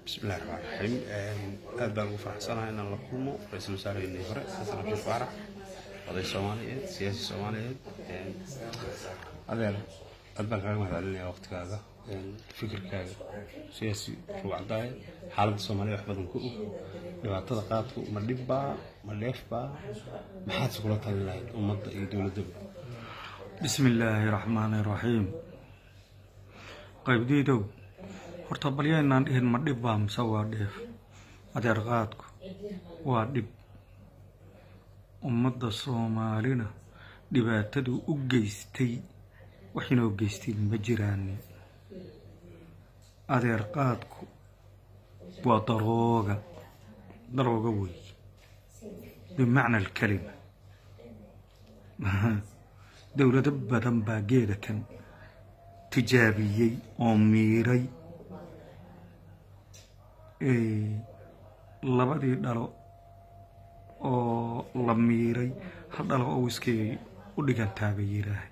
bismillahi raxmaan raxiim aad baan ugu faraxsanahay inaan la kulmo ra-iisul wasaaraheenii hore xasan cabdi faarax oday soomaaliyeed siyaasi soomaaliyeed adeer aad baan kaaga mahadcelinaya waqtigaaga fikirkaaga siyaasi ruwacdaaye xaaladda soomaaliya wax badan ku og dhibaatada qaadku ma dhibbaa ma dheefbaa maxaadse kula talin lahayd ummadda iyo dowladdaba bismi illaahi raxmaani raxiim qaybdiidow horta balyaynaan dhihin ma dhib baa mise waa dheef adeer qaadku waa dhib ummadda soomaalina dhibaataduu u geystay wax inoo geystiin ma jiraani adeer qaadku waa darooga darooga wey bimacna alkalima dowlado badan baa geeda kan tijaabiyey oo miiray labadii dhalo oo la miiray hal dhalo oo wiskay u dhigantaa bay yidhaahay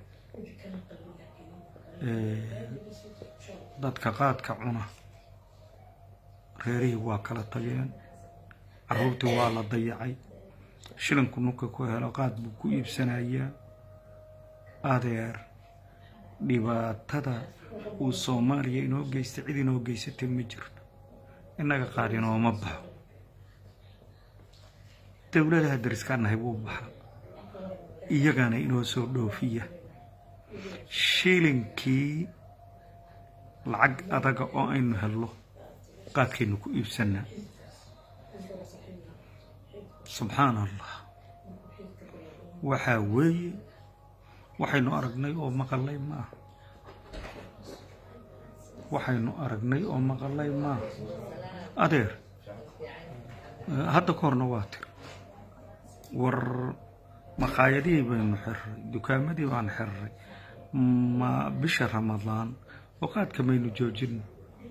dadka qaadka cuna reerihii waa kala tageen carruurtii waa la dayacay shilinku nunka ku helo qaad buu ku iibsanayaa adeer dhibaatada uu soomaaliya inoo geystay cid inoo geysatay ma jirto innaga qaad inooma baxo dowladaha dariskaa nahay buu baxa iyagana inoo soo dhoofiya shilinkii lacag adaga oo aynu hello qaadkaynu ku iibsanaa subxaan allah waxaa weeye waxaynu aragnay oo maqalay maaha waxaynu aragnay oo maqalay maaha adeer hadda ka horna waa tir war maqaayadihii baynu xirray dukaamadii baan xirray ma bisha ramadaan oo qaadka maynu joojino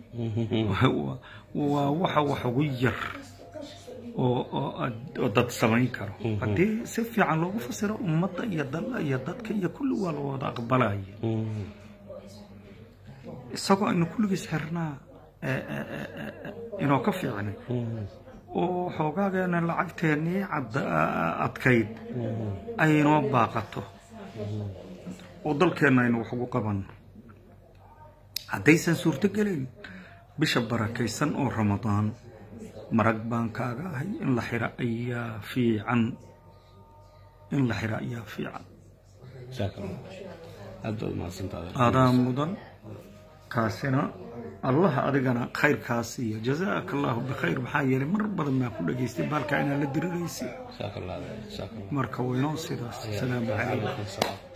waa waxa wax ugu yar oo dad samayn karo haddii si fiican loogu fasiro ummadda iyo dalla iyo dadka iyo kulli waa la wada aqbalaya isagoo aynu kulligiis xirnaa inoo ka fiicnay oo xoogaageena lacagteennii adkayd aynoo baaqato oo dalkeenna aynu wax ugu qabanno haddaysan suurto gelayn bisha barakaysan oo ramadaan marag baan kaaga ahay in la xiro ayaa fiican in la xiro ayaa fiican aadaa mudan kaasina allaha adigana khayrkaas iyo jazaaka allahu bikhayr maxaa yeelay mar badan baan ku dhageystay baalkaa inaa la diriraysa marka waynoo sidaas asalaamu calaykum